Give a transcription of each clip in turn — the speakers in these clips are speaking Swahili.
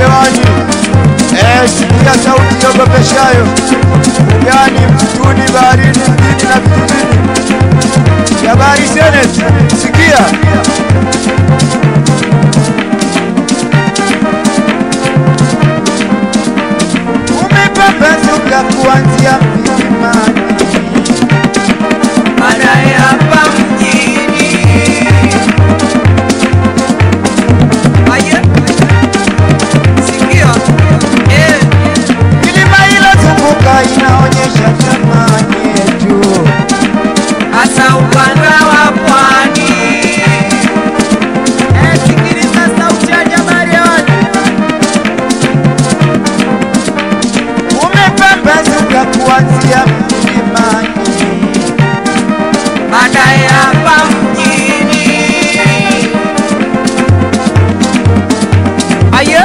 hewani. Eh, sikia sauti iogopeshayo, ugani, msituni, baharini, mjini na vijijini. Jabari Senate, sikia umepambazuka kuanzia milimani baadaye hapa mjini. Aye, sikia, eh, milima ilozunguka inaonyesha thamani yetu. hasa ukanda wa pwani. Eh, sikiliza sauti ya Jabari hewani. Umepambazuka kuanzia milimani baadaye hapa mjini. Aye,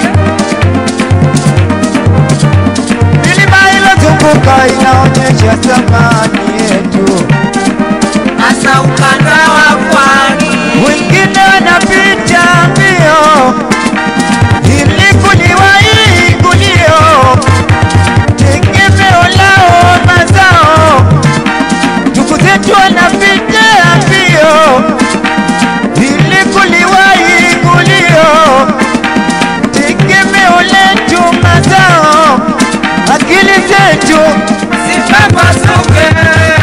milima ilozunguka inaonyesha thamani yetu. hasa ukanda wa pwani. Wengine wanapita mbio ili kuliwahi gulio, tegemeo lao mazao. Ndugu zetu wanapita mbio ili kuliwahi gulio, tegemeo letu mazao. Akili zetu Sipapasuke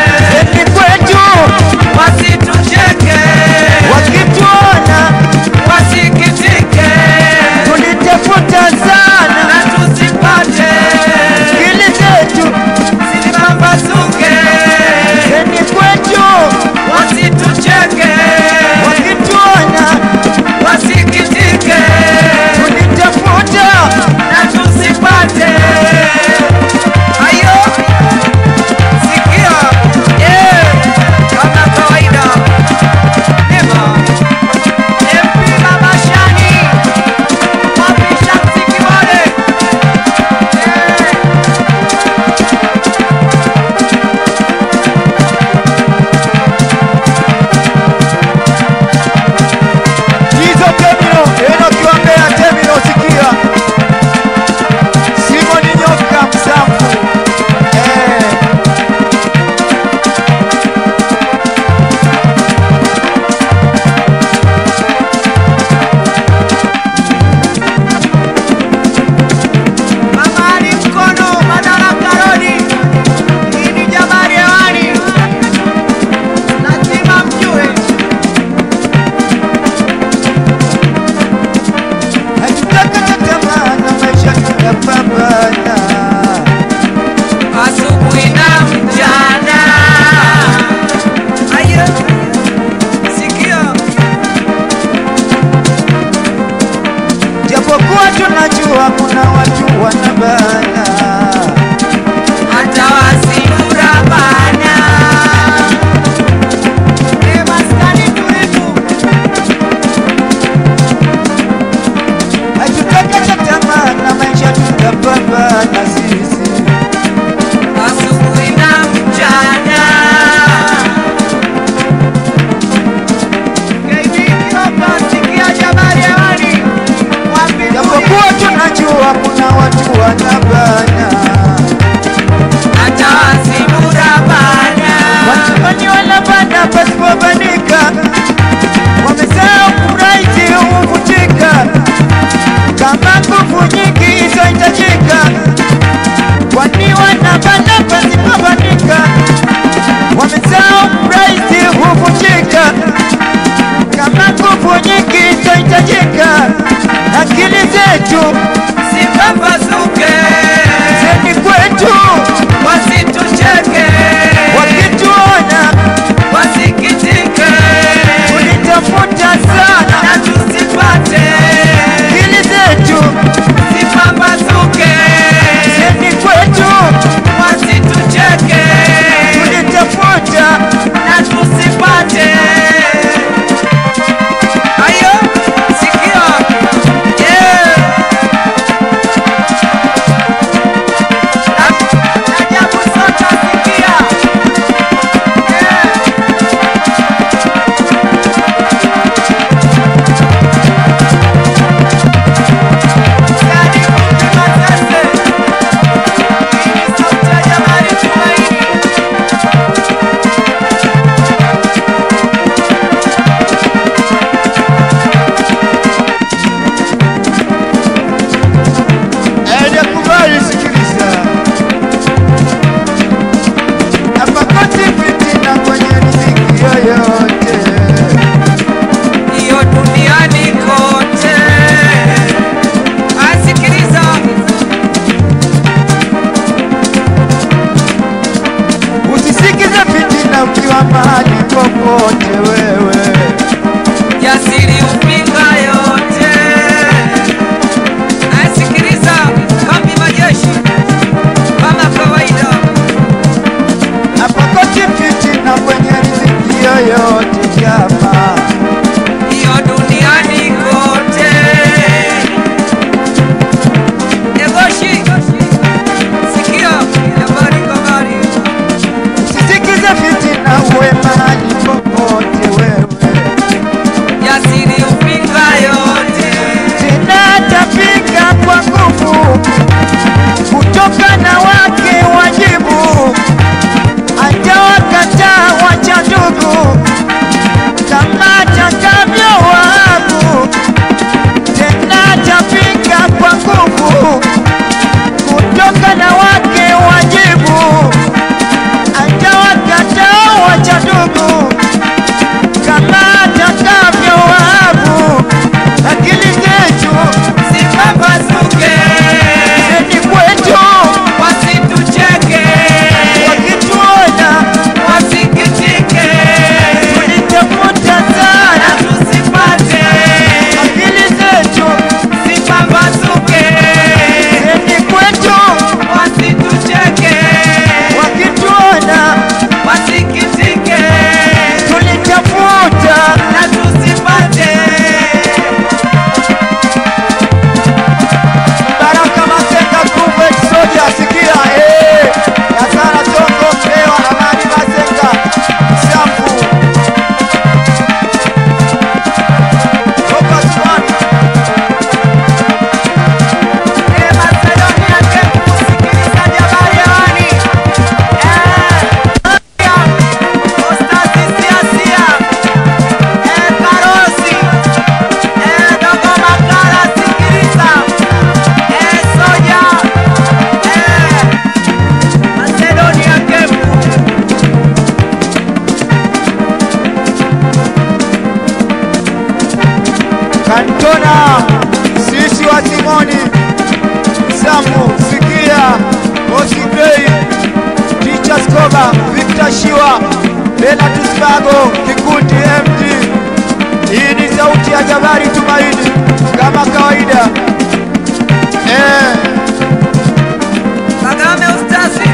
Bukoba, Victor Shiwa, Bernard Spago, Kikundi MD. Hii ni sauti ya Jabari Tumaini kama kawaida. Eh, Kagame Ustazi,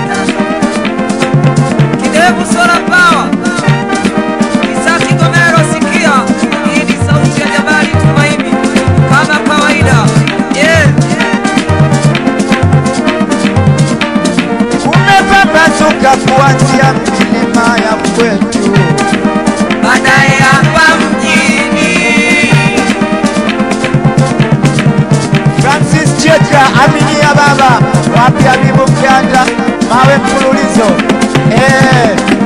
Kidevu Sola Power, Isa Kigomero sikia, hii ni sauti ya Jabari Tumaini kama kawaida. Yeah. umepambazuka kuanzia milima ya kwetu. Baadaye hapa mjini Francis Cheka, Aminia Baba, wapi Habibu Mganda, mawe mfululizo. Eh,